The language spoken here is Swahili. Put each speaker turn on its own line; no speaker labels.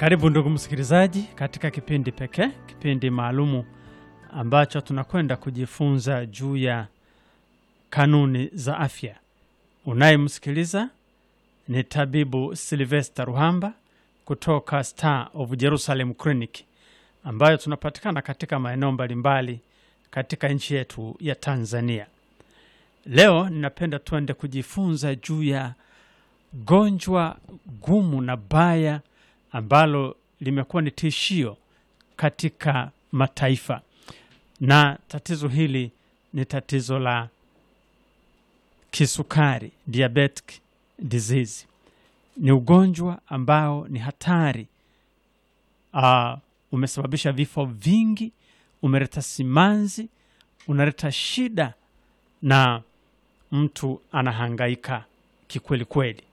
Karibu ndugu msikilizaji, katika kipindi pekee, kipindi maalumu ambacho tunakwenda kujifunza juu ya kanuni za afya. Unayemsikiliza ni tabibu Silvester Ruhamba kutoka Star of Jerusalem Clinic ambayo tunapatikana katika maeneo mbalimbali katika nchi yetu ya Tanzania. Leo ninapenda tuende kujifunza juu ya gonjwa gumu na baya ambalo limekuwa ni tishio katika mataifa, na tatizo hili ni tatizo la kisukari, diabetic disease. Ni ugonjwa ambao ni hatari. Uh, umesababisha vifo vingi, umeleta simanzi, unaleta shida na mtu anahangaika kikweli kweli.